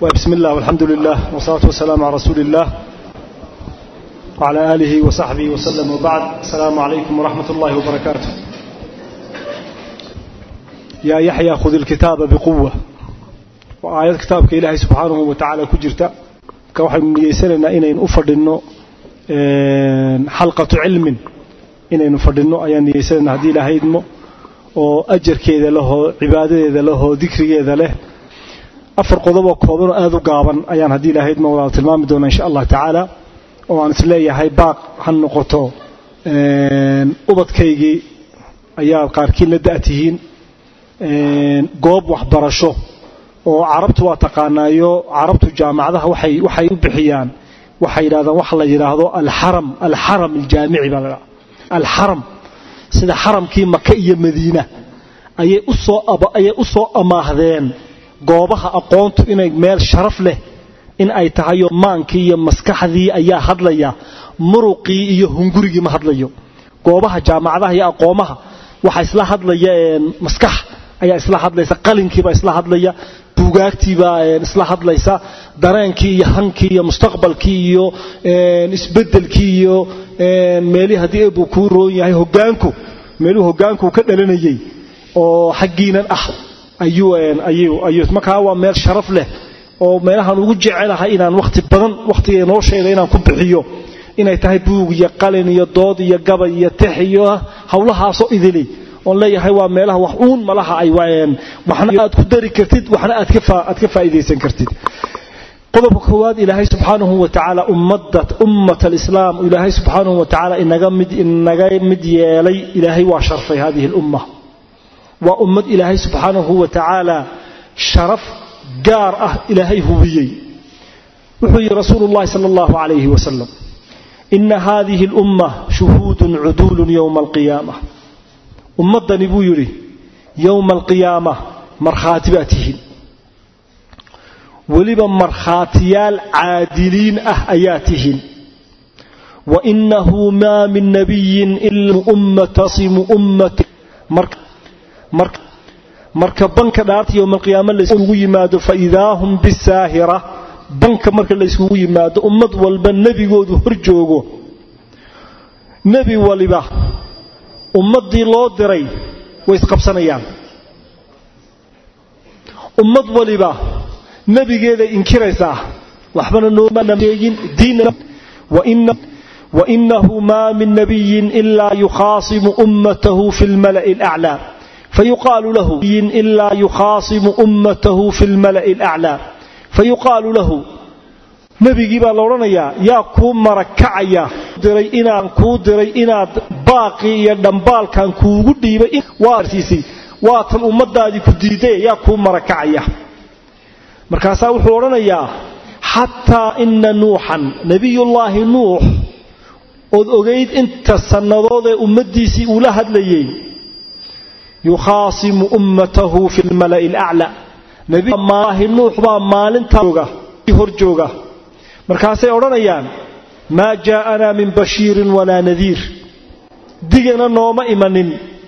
بسم الله والحمد لله والصلاة والسلام على رسول الله وعلى آله وصحبه وسلم وبعد السلام عليكم ورحمة الله وبركاته يا يحيى خذ الكتاب بقوة وآيات كتابك إلهي سبحانه وتعالى كجرت كوحد من يسألنا إنين أفردنا حلقة علم إنين أفردنا أيان يسألنا هذه إلهي دمو وأجر كذا له عبادة له ذكر كذا له afar qodoboo koobanoo aada u gaaban ayaan haddii ilaahayd ma wadaal tilmaami doona insha allah tacaala oo aan isleeyahay baaq ha noqoto ubadkaygii ayaa qaarkiin la da-tihiin goob waxbarasho oo carabtu waa taqaanaayo carabtu jaamacadaha waxay waxay u bixiyaan waxay yidhahdaan waxa la yidhaahdo alxaram alxaram aljaamici baa la alxaram sida xaramkii maka iyo madiina ayay usoo ayay u soo amaahdeen goobaha aqoontu inay meel sharaf leh in ay tahayo maankii iyo maskaxdii ayaa hadlaya muruqii iyo hungurigii ma hadlayo goobaha jaamacadaha iyo aqoomaha waxaa isla hadlaya maskax ayaa isla hadlaysa qalinkiibaa isla hadlaya buugaagtiibaa isla hadlaysa dareenkii iyo hankii iyo mustaqbalkii iyo isbedelkii iyo meelihii haddii eebuu kuu roon yahay hogaanku meeluhu hogaanku ka dhalanayay oo xaggiinan ah markaa waa meel sharaf leh oo meelahaan ugu jecelahay inaan wakhti badan wakhtiga noloshayda inaan ku bixiyo inay tahay buug iyo qalin iyo dood iyo gabay iyo tex iyo howlahaasoo idili oon leeyahay waa meelaha wax uun malaha ay waxna aad ku dari kartid waxna aad ka faa'iidaysan kartid qodobka koowaad ilaahay subxaanahu wa tacaala ummat alislaam ilaahay subxaanahu wa tacaala inaga mid yeelay ilaahay waa sharfay hadihi lumma waa ummad ilaahay subxaanahu wa tacaala sharaf gaar ah ilaahay hubiyey wuxuu yidhi rasuulu llahi sala allahu calayhi wasalam ina hadihi alumma shuhuudun cuduulun yowma alqiyaama ummaddani buu yidhi yowma alqiyaama markhaati baa tihiin weliba markhaatiyaal caadiliin ah ayaa tihiin wainahu maa min nabiyin ila ummatasimu ummati marka banka dhaarta yowmalqiyaama layskugu yimaado faidaa hum bisaahira banka marka layskugu yimaado ummad walba nebigoodu hor joogo nebi waliba ummaddii loo diray way isqabsanayaan ummad waliba nebigeeday inkiraysaa waxbana noomaeegin diinna wainahu maa min nabiyin ilaa yukhaasimu ummatahu fi lmala'i alaclaa فيقال له إلا يخاصم أمته في الملأ الأعلى فيقال له نبي baa la odhanayaa yaa kuu marakacaya diray inaan kuu diray inaad baaqii iyo dhambaalkan kuugu dhiibay waarsiisay waa tan ummadaadii ku diiday yaa kuu marakacaya markaasaa wuxuu odhanayaa xataa ina nuuxan nebiyullaahi nuux ood ogayd inta sannadood ee ummaddiisii uula hadlayay yukhaasimu ummatahu fi lmala'i alaclaa nabimaahi nuux baa maalintaa hor jooga markaasay odhanayaan maa jaa'anaa min bashiirin walaa nadiir digana nooma imanin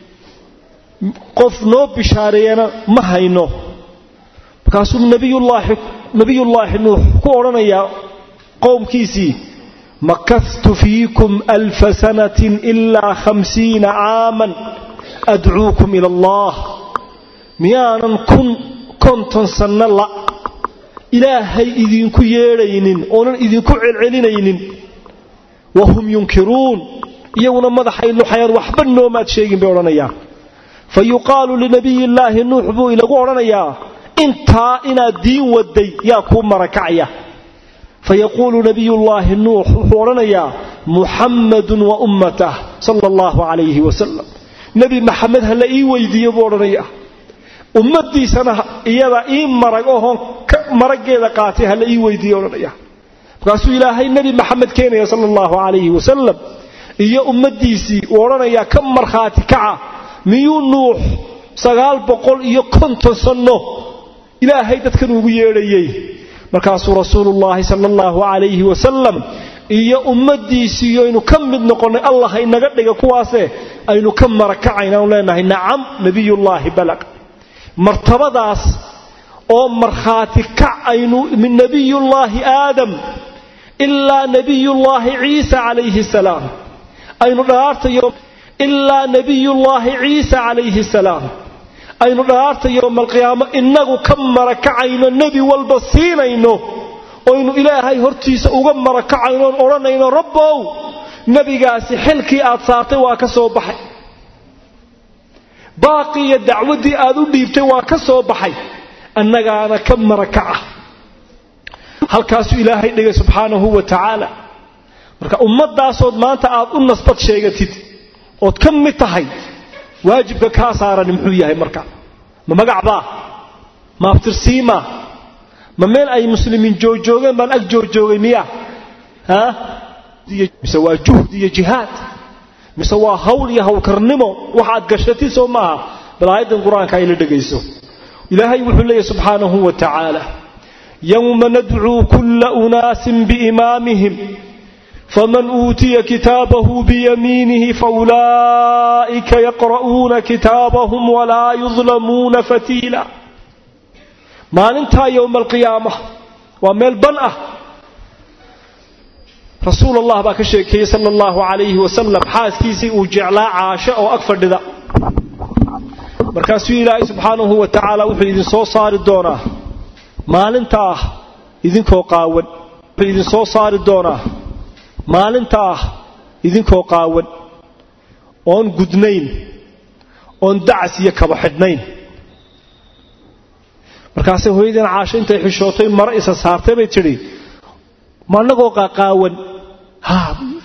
qof noo bishaareeyana ma hayno markaasuu nabiyullaahi nuux ku odhanayaa qowmkiisii makahtu fiikum alfa sanatin ilaa hamsiina caaman adcuukum ila allah miyaanan kun konton sanno la ilaahay idinku yeedhaynin oonan idinku celcelinaynin wahum yunkiruun iyaguna madaxay luxayaan waxba noomaad sheegin bay odhanayaan fa yuqaalu linabiyillaahi nuux buu ilagu odhanayaa intaa inaad diin waday yaa kuu marakacaya fayaquulu nabiyullaahi nuux wuxuu odhanayaa muxammadun wa ummatah sala allahu calayhi wasalam nebi maxamed ha la ii weydiiyo buu odhanayaa ummadiisana iyada ii marag ohoon maraggeeda qaatay ha la ii weydiiyo odhanaya markaasuu ilaahay nebi maxamed keenaya sala allahu calayhi wasalam iyo ummaddiisii uu odhanayaa ka markhaati kaca miyuu nuux sagaal boqol iyo konton sanno ilaahay dadkan ugu yeedhayey markaasuu rasuulullaahi sala allahu calayhi wasalam iyo ummaddiisii aynu ka mid noqonnay allah inaga dhiga kuwaase aynu ka marakacaynaanu leenahay nacam nebiyullaahi balag martabadaas oo markhaati kac aynu min nebiyullaahi aadam ilaa nebiyullaahi ciisa calayhi salaam aynu dhaartayo ilaa nebiyullaahi ciisa calayhi salaam aynu dhaarta yowmalqiyaamo innagu ka marakacayno nebi walba siinayno oynu ilaahay hortiisa uga marakacayno oon odhanayno rabbow nebigaasi xilkii aad saartay waa ka soo baxay baaqii iyo dacwaddii aad u dhiibtay waa ka soo baxay annagaana ka marakaca halkaasuu ilaahay dhigay subxaanahu wa tacaala marka ummadaasood maanta aad u nasbad sheegatid ood ka mid tahay waajibka kaa saarani muxuu yahay marka ma magacbaa ma aftirsiima ma meel ay muslimiin joogjoogeen baan ag joogjoogay miya mise waa juhd iyo jihaad mise waa hawl iyo hawlkarnimo waxaad gashatid soo maaha bal aayaddan qur-aanka ayla dhegayso ilaahay wuxuu leeyahy subxaanahu wa tacaala yowma nadcuu kulla unaasin biimaamihim faman uutiya kitaabahu biyamiinihi faulaa'ika yaqra'uuna kitaabahum walaa yudlamuuna fatiila maalintaa yowma alqiyaama waa meel ban ah rasuul allah baa ka sheekeeyey sala allahu calayhi wasalam xaaskiisii uu jeclaa caasho oo ag fadhida markaasuu ilaahay subxaanahu wa tacaala wuxuu idin soo saari doonaa maalinta ah idinkoo qaawan wuxuu idin soo saari doonaa maalinta ah idinkoo qaawan oon gudnayn oon dacas iyo kaba xidhnayn markaasay hooyadeen caasho intay xishootay maro isa saartay bay tidhi ma annagoo qaqaawan ha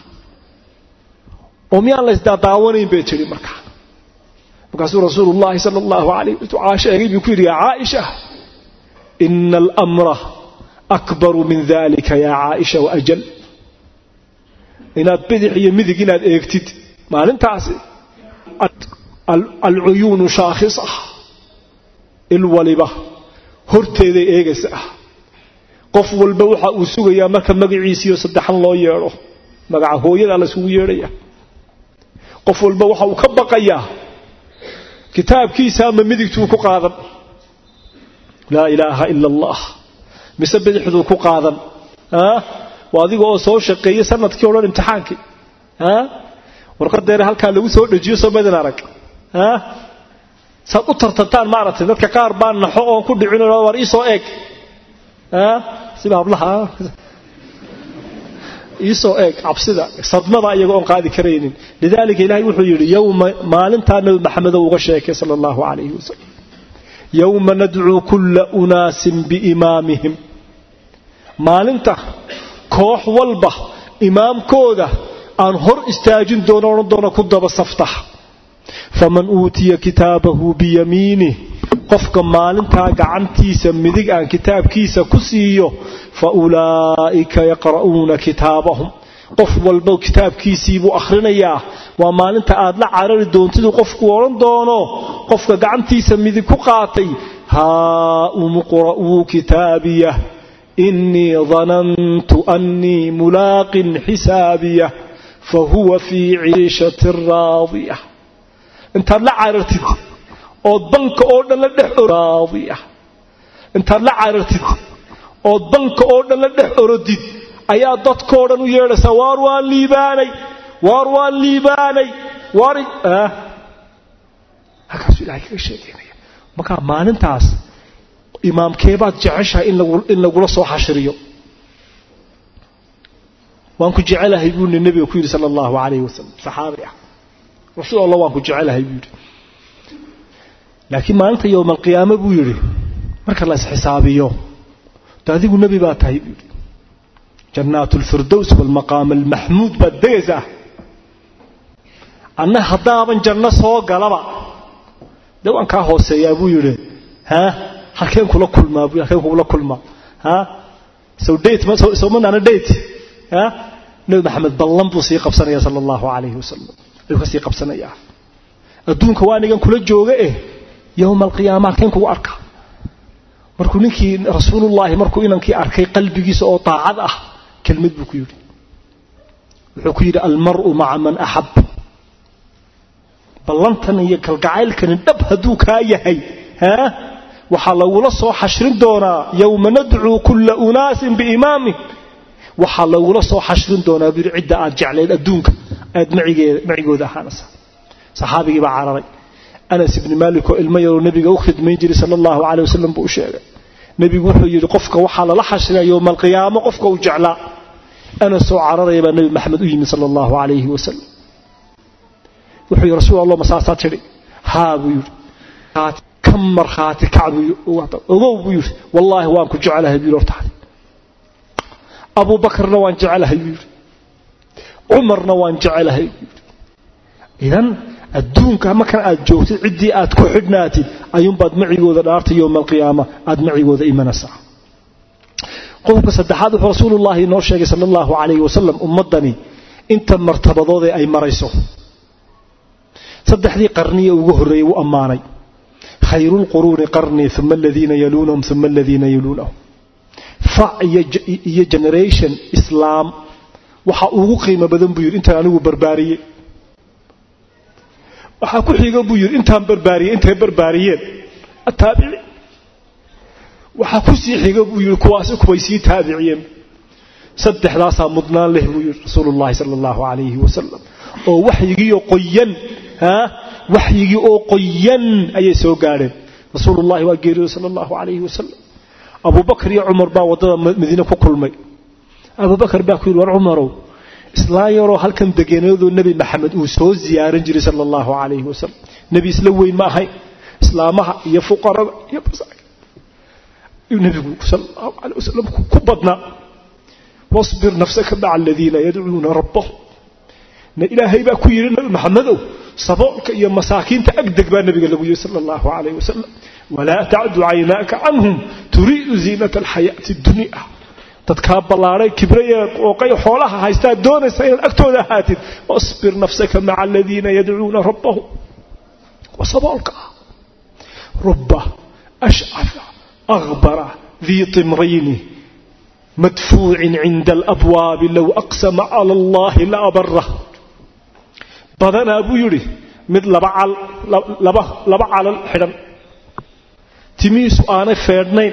oo miyaan la isdaadaawanayn bay tidhi markaa markaasuu rasuulullaahi sala allahu calayh caasho eegay buu ku yidhi yaa caaisha ina alamra akbaru min dalika yaa caaisha waajal inaad bidix iyo midig inaad eegtid maalintaasi alcuyuunu shaakhisa il waliba horteeday eegaysa ah qof walba waxa uu sugayaa marka magaciisiiyo saddexan loo yeedho magaca hooyadaa laysugu yeedhaya qof walba waxa uu ka baqayaa kitaabkiisa ama midigtuu ku qaadan laa ilaaha ila allah mise bidixduu ku qaadan waa adiga oo soo shaqeeyey sanadkii o dhan imtixaankii warqadeena halkaa lagu soo dhejiyo soo madin arag saad u tartantaan maaragtay dadka qaar baa naxo oon ku dhicin war iisoo eeg siba hablaha iisoo eeg cabsida sadmada iyaga oon qaadi karaynin lidaalika ilaahay wuxuu yidhi yowma maalintaa nabi maxamedow uga sheekay sala allahu calayhi wasalam yowma nadcuu kulla unaasin biimaamihim maalinta koox walba imaamkooda aan hor istaajin doono odhan doono ku daba saftax faman uutiya kitaabahu biyamiinih qofka maalintaa gacantiisa midig aan kitaabkiisa ku siiyo fa ulaa'ika yaqra'uuna kitaabahum qof walba kitaabkiisiibuu akhrinayaa waa maalinta aad la carari doontiduu qofku odhan doono qofka gacantiisa midig ku qaatay haa umqra'uu kitaabiyah inii danantu annii mulaaqin xisaabiyah fahuwa fii ciishatin raadiya intaad la carartid ood banka oo dhan la dhex raadiya intaad la carartid ood banka oo dhan la dhex orodid ayaa dadkoo dhan u yeedhaysaa waar waan liibaanay waar waan liibaanay waar halkaasuu ilahay kaga sheekeynaya markaa maalintaas imaamkeebaad jeceshahay in lagula soo xashiriyo waan ku jecelahay buu nabiga ku yidhi sala allahu calayhi wasalam saxaabi ah rasuul allah waan ku jecelahay buu yidhi laakiin maalinta yowma alqiyaame buu yidhi marka la isxisaabiyo de adigu nebi baa tahay buu yidhi jannaat alfirdows waalmaqaam almaxmuud baad degaysaa anna haddaaban janno soo galaba dee waan kaa hooseeyaa buu yidhi ha halkeen kula kulmaa buu halkeen kula kulmaa ha sow date sow manaana date ha nabi maxamed ballan buu sii qabsanaya sala allahu calayhi wasalam ayuu ka sii qabsanayaa adduunka waa anigan kula jooga eh yowma alqiyaama halkeen kugu arka markuu ninkii rasuulullaahi markuu inankii arkay qalbigiisa oo daacad ah kelmad buu ku yidhi wuxuu ku yidhi almar'u maca man axab ballantan iyo kalgacaylkani dhab hadduu kaa yahay ha waxaa lagula soo xashrin doonaa yowma nadcuu kulla unaasin biimaamih waxaa lagula soo xashrin doonaa buyidhi cidda aad jeclayd adduunka aad macigooda ahaanaysa saxaabigii baa cararay anas ibni maalik oo ilmo yaroo nebiga u khidmayn jiray sala allahu caley wasalam buu u sheegay nebigu wuxuu yidhi qofka waxaa lala xashrinaya yowma alqiyaamo qofka uu jeclaa anas oo cararaya baa nebi maxamed u yimid sala allahu calayhi wasalam wuxuu yidhi rasuul allah masaasaa tidhi haa buu yidhi ka markhaati kac buu ogow buu yidhi wallaahi waan ku jecelahay buu yidhi hortaada abu bakarna waan jecelahay buu yidhi cumarna waan jecelahay buu yidhi idan adduunka markan aad joogtid ciddii aad ku xidhnaatid ayuunbaad macigooda dhaartay yowma alqiyaama aad macigooda imanaysaa qodobka saddexaad wuxuu rasuulullaahi inoo sheegay sala allahu calayhi wasalam ummaddani inta martabadoodee ay marayso saddexdii qarniye ugu horreeyey wuu ammaanay khayruulquruuni qarnii uma aladiina yaluunahum uma aladiina yaluunahum fac iyo generation islaam waxa ugu qiimo badan buu yidhi intaan anigu barbaariyey waxaa ku xiga buu yidhi intaan barbaariyey intay barbaariyeen ataabici waxaa ku sii xiga buu yidhi kuwaasi kuway sii taabiciyeen saddexdaasaa mudnaan leh buu yidhi rasuulullahi sala allahu calayhi wasalam oo waxyigiioo qoyan haa waxyigii oo qoyan ayay soo gaadheen rasuulullahi waa geeriyooday sala allahu calayhi wasalam abubakar iyo cumar baa waddada madiine ku kulmay abubakar baa ku yidhi war cumarow islaan yaroo halkan degeneedoo nebi maxamed uu soo ziyaaran jiray sala allahu calayhi wasalam nebi isla weyn ma ahayn islaamaha iyo fuqarada iyo nebigu sala allahu calayh wasalam ku badnaa wasbir nafsaka maca aladiina yadcuuna rabbahum na ilaahay baa ku yidhi nebi maxamedow saboolka iyo masaakiinta agdeg baa nebiga lagu yidhi sala allahu calayh wasalam walaa tacdu caynaaka canhum turiidu ziinata alxayaati addunya dadkaa ballaadhay kibraya qooqay xoolaha haystaa doonaysa inaad agtooda ahaatid wasbir nafsaka maca aladiina yadcuuna rabbahum wa saboolka ah rubba ashcafa akhbara dii timrayni madfuucin cinda alabwaabi low aqsama cala allahi la abarah badanaa buu yidhi mid laba cal laba calal xidhan timihiisu aanay feedhnayn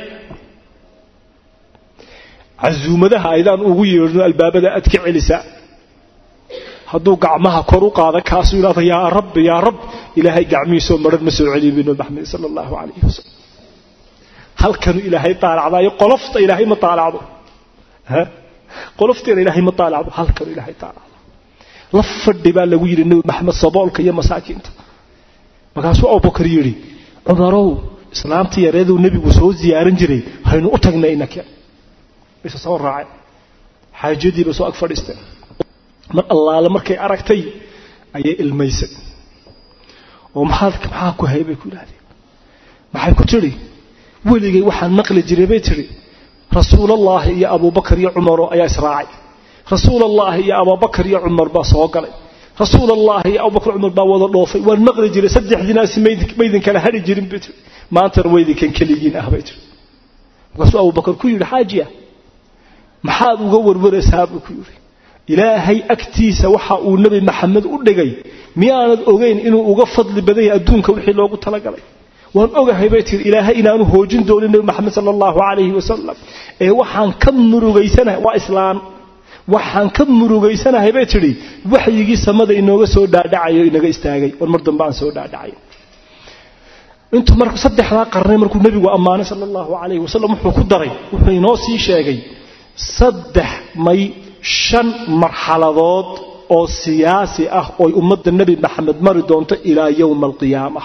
casuumadaha aydaan ugu yeedhno albaabada aad ka celisaa hadduu gacmaha kor u qaada kaasuu yidhahda yaa rabbi yaa rab ilaahay gacmihiisoo maran ma soo celiyo binu maxamed sala allahu calayhi wasalam halkanuu ilaahay taalacdaayo qolofta ilaahay ma taalacdo qolofteeda ilaahay ma taalacdo halkanuu ilaahay taalacdo la fadhi baa lagu yidhi nebi maxamed saboolka iyo masaakiinta markaasuu abubakar yidhi cumarow islaamtii yareeduu nebigu soo ziyaaran jiray haynu u tagnay inake isa soo raaceen xaajadiiba soo ag fadhiisteen mar allaale markay aragtay ayay ilmaysay oo maxaad maxaa ku hay bay ku yidhahdeen maxay ku tidhi weligay waxaan maqli jiray bay tidhi rasuulallaahi iyo abuubakar iyo cumaroo ayaa israacay rasuulallaahi iyo abuubakar iyo cumar baa soo galay rasuulallaahi iyo abubakar cumar baa wada dhoofay waan maqli jiray saddexdiinaasi maydin kala hadhi jirin bay tidhi maantana waydinkan keligiin ah bay tidhi markaasuu abubakar ku yidhi xaajiya maxaad uga warwaraysaa buu ku yidhi ilaahay agtiisa waxa uu nebi maxamed u dhigay miyaanad ogeyn inuu uga fadli badan yahay adduunka wixii loogu talagalay waan ogahay bay tihi ilaahay inaanu hoojin doonin nebi maxamed sala allahu calayhi wasalam ee waxaan ka murugaysanahay waa islaan waxaan ka murugaysanahay bay tidhi waxyigii samada inooga soo dhaadhacayo inaga istaagay war mar dambe aan soo dhaadhacay intuu marka saddexdaa qarnay markuu nebigu ammaanay sala allahu calayhi wasalam wuxuu ku daray wuxuu inoo sii sheegay saddex may shan marxaladood oo siyaasi ah ooy ummadda nebi maxamed mari doonto ilaa yowma alqiyaama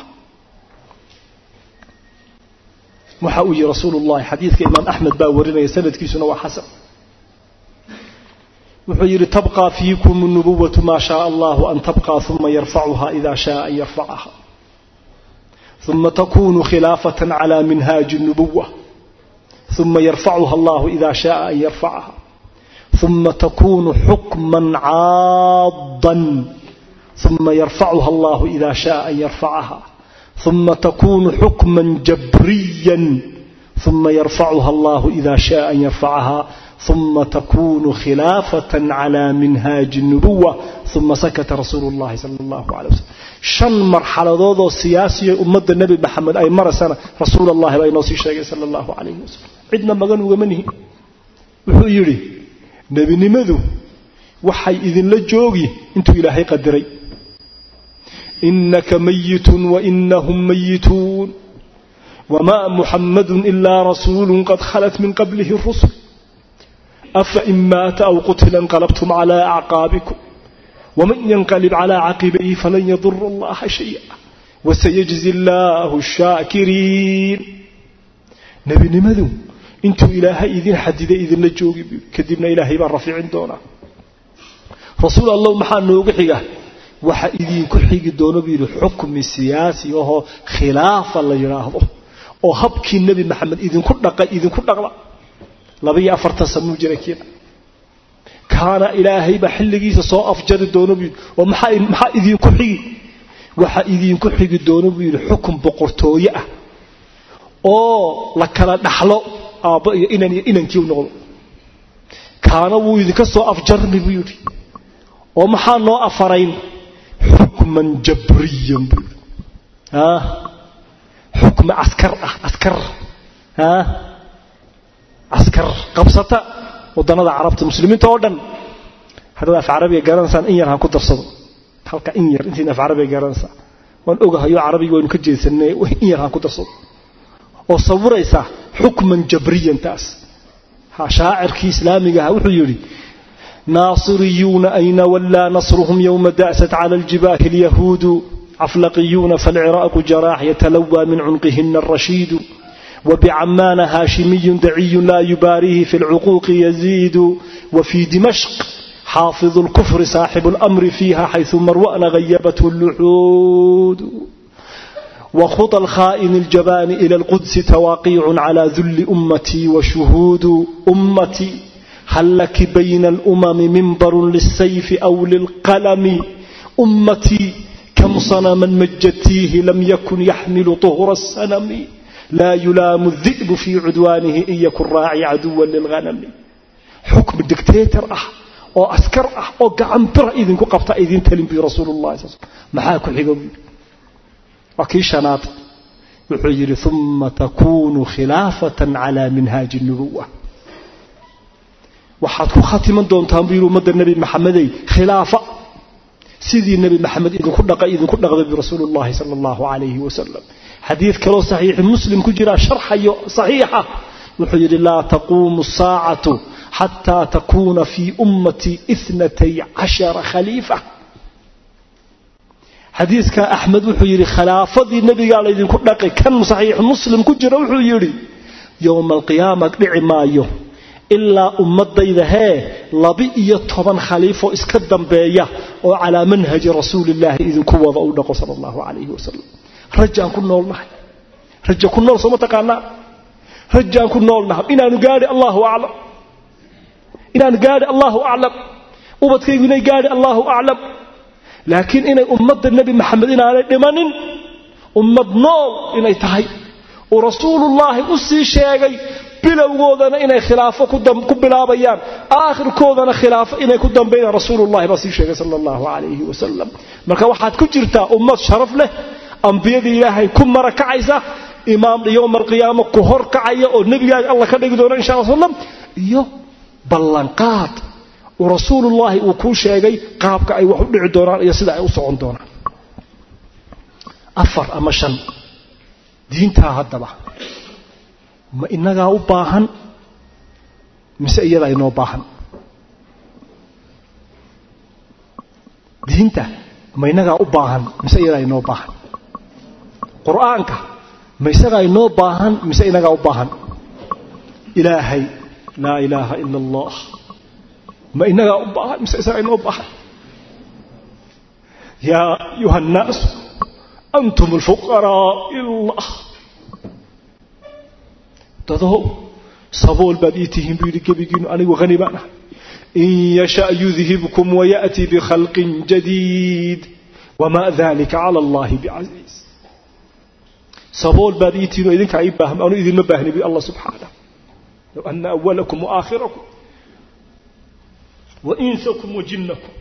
waxa uu yihi rasuulu llahi xadiidka imaam axmed baa warinaya sanadkiisuna waa xasan wuxuu yidhi tabqى fiikum الnubuwaة ma shaء allah an tabqى ثuma yarfacuha إida shaء an yarfacaha ثuma takunu khilaafaة عlى minhaaji الnubuwة ثuma yarfacuha allah إida shaء an yarfacaha ثuma takunu xukma caadا ثuma yarfacuha allah إida shaء an yarfacaha ثuma takunu xukma jabriya ثuma yarfacuha allah إida shaء an yarfacaha uma takunu khilaafatan cala minhaaji nubuwa uma sakata rasuulu llahi sala allahu calay wasalam shan marxaladoodoo siyaasiya ummadda nebi maxamed ay maraysana rasuul allahi baa inoo sii sheegay sala allahu calayhi wasalam cidna magan ugama nihin wuxuu yidhi nebinimadu waxay idinla joogi intuu ilaahay qadiray inaka mayitun wainahum mayituun wma muxamadu ila rasuulu qad khalat min qablihi rusul afain maata aw qutila inqalabtum cla acqaabikum wman yanqalib cla caqibayhi falan yadura allaha shaya wasayajzi allahu shaakiriin nebinimadu intuu ilaahay idin xadiday idinla joogi kadibna ilaahay baa rafiicin doonaa rasuul allow maxaa nooga xiga waxa idinku xigi doono buu yidhi xukmi siyaasi ahoo khilaafa la yidhaahdo oo habkii nebi maxamed idinku dhaqay idinku dhaqda labaiyo afartan sanuu jira kiina kaana ilaahay baa xilligiisa soo afjari doono buu yidhi oo maxaa maxaa idinku xigi waxa idinku xigi doono buu yidhi xukun boqortooye ah oo la kala dhaxlo aabbo iyo inan iyo inankii u noqdo kaana wuu idinka soo afjarmi buu yidhi oo maxaa noo afarayn xukman jabriyan buu yidhi xukmi askar ah askar askar qabsata wadannada carabta muslimiinta oo dhan haddaad af carabiga garanaysaan in yar ha ku darsado halka in yar intiina af carabiga garanaysaa waan ogahayo carabiga waynu ka jeedsanay in yar ha ku darsado oo sawiraysa xukman jabriyan taas ha shaacirkii islaamiga aha wuxuu yidhi naasiriyuuna ayna wallaa nasruhum yowma da'sat cala aljibaahi alyahuudu عفلقيون فالعراق جراح يتلوى من عنقهن الرشيد وبعمان هاشمي دعي لا يباريه في العقوق يزيد وفي دمشق حافظ الكفر صاحب الأمر فيها حيث مروأن غيبته اللحود وخطى الخائن الجبان إلى القدس تواقيع على ذل أمتي وشهود أمتي هل لك بين الأمم منبر للسيف أو للقلم أمتي كم صنما مجدتيه لم يكن يحمل طهر السنم لا يلام الذئب في عدوانه إن يكن راعي عدوا للغنم حكم الدكتاتر أه oo askar ah oo gacan bira idinku qabta idin talin bi rasuulullaahi sal maxaa ku xigo waa kii shanaad wuxuu yidhi uma takuunu khilaafatan calaa minhaaji nubuwa waxaad ku khatiman doontaan buu yidhi ummadda nebi maxamedey khilaafa sidii nebi maxamed idinku dhaqay idinku dhaqday birasuulullaahi sala allahu calayhi wasalam xadiid kaloo saxiixi muslim ku jira sharxayo saxiixa wuxuu yidhi laa taquumu saacatu xataa takuuna fii ummatii inatay cashara khaliifa xadiidka axmed wuxuu yidhi khilaafadii nebigaa laydinku dhaqay kan saxiix muslim ku jira wuxuu yidhi yowma alqiyaama dhici maayo ilaa ummadayda hee laba-iyo toban khaliifoo iska dambeeya oo calaa manhaji rasuulillaahi idinku wada u dhaqo sala allahu calayhi wasalam rajaan ku noolnahay raja ku nool sooma taqaanaa rajaan ku noolnahay inaanu gaadhi allahu aclam inaan gaadhi allahu aclam ubadkaygu inay gaadhi allahu aclam laakiin inay ummadda nebi maxamed inaanay dhimanin ummad nool inay tahay uu rasuulullaahi u sii sheegay bilowgoodana inay khilaafo ku bilaabayaan aakhirkoodana khilaafo inay ku dambaynaan rasuulullahi baa sii sheegay sala allahu calayhi wasalam marka waxaad ku jirtaa ummad sharaf leh ambiyadii ilaahay ku mara kacaysa imaam yowma alqiyaama ku hor kacaya oo nebigaaga alla ka dhigi doona insha alla slam iyo ballanqaad uu rasuulullaahi uu kuu sheegay qaabka ay wax u dhici doonaan iyo sida ay u socon doonaan afar ama shan diintaa haddaba ma inagaa u baahan mise iyadaa inoo baahan diinta ma inagaa u baahan mise iyadaa inoo baahan qur-aanka ma isagaa inoo baahan mise inagaa u baahan ilaahay laa ilaaha ila allah ma inagaa u baahan mise isagaa inoo baahan yaa ayuha annaasu antum alfuqaraa ilallah dadow sabool baad ii tihiin buu yidhi gebigiinu anigu hani baan ahay in yasha yudhibkum wayaأti bikhalqin jadiid wma dalika cala allahi bicasiiz sabool baad ii tihiin oo idinkaa ii baahma anu idinma baahni bu allah subxaanah low ana awalakum waaaakhirakum wa insakum wa jinnakum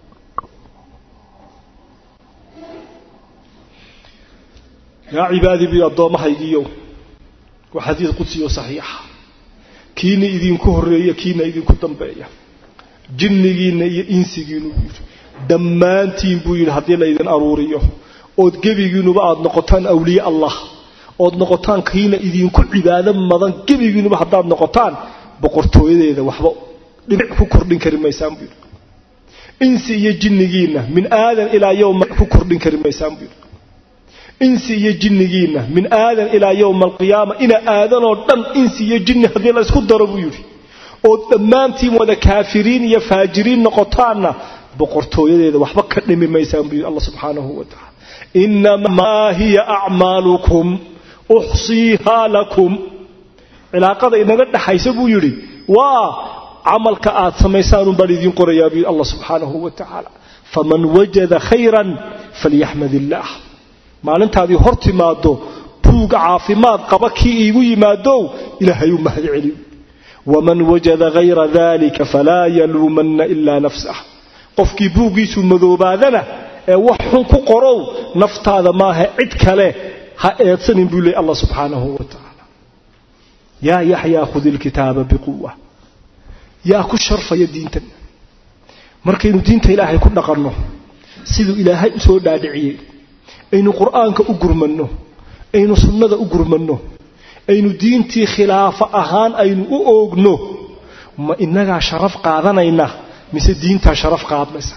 yaa cibaadii bi addoommahaygiiyo waa xadiid qudsiyo saxiixa kiina idinku horreeya kiina idinku dambeeya jinnigiinna iyo insigiinu buu yidhi dhammaantiin buu yidhi haddii laydin aruuriyo ood gebigiinuba aada noqotaan awliye allah ood noqotaan kiina idinku cibaado madan gebigiinuba haddaad noqotaan boqortooyadeeda waxba dhibic ku kordhin kari maysaan buu yidhi insi iyo jinnigiinna min aadan ilaa yowma ku kordhin kari maysaan buu yidhi insi iyo jinnigiinna min aadan ilaa yowma alqiyaama ina aadanoo dhan insi iyo jinni haddii la isku daro buu yidhi ood dhammaantiin wada kaafiriin iyo faajiriin noqotaanna boqortooyadeeda waxba ka dhimi maysaan buu yidhi allah subxaanahu wa tacala inamaa hiya acmaalukum uxsiihaa lakum cilaaqada inaga dhaxaysa buu yidhi waa camalka aad samaysaanun baan idiin qorayaa buu yidhi allah subxaanahu wa tacaala faman wajada khayran falyaxmad illaah maalintaadii hor timaado buuga caafimaad qaba kii iigu yimaadow ilaahay u mahad celiyo waman wajada hayra dalika falaa yaluumanna ilaa nafsah qofkii buuggiisu madoobaadana ee wax xun ku qorow naftaada maaha cid kale ha eedsanin buu leey allah subxaanahu wa tacaala yaa yaxyaa khudi ilkitaaba biquwa yaa ku sharfaya diintan markaynu diinta ilaahay ku dhaqanno siduu ilaahay u soo dhaadhiciyey aynu qur'aanka u gurmanno aynu sunnada u gurmanno aynu diintii khilaafo ahaan aynu u oogno ma innagaa sharaf qaadanayna mise diintaa sharaf qaadmaysa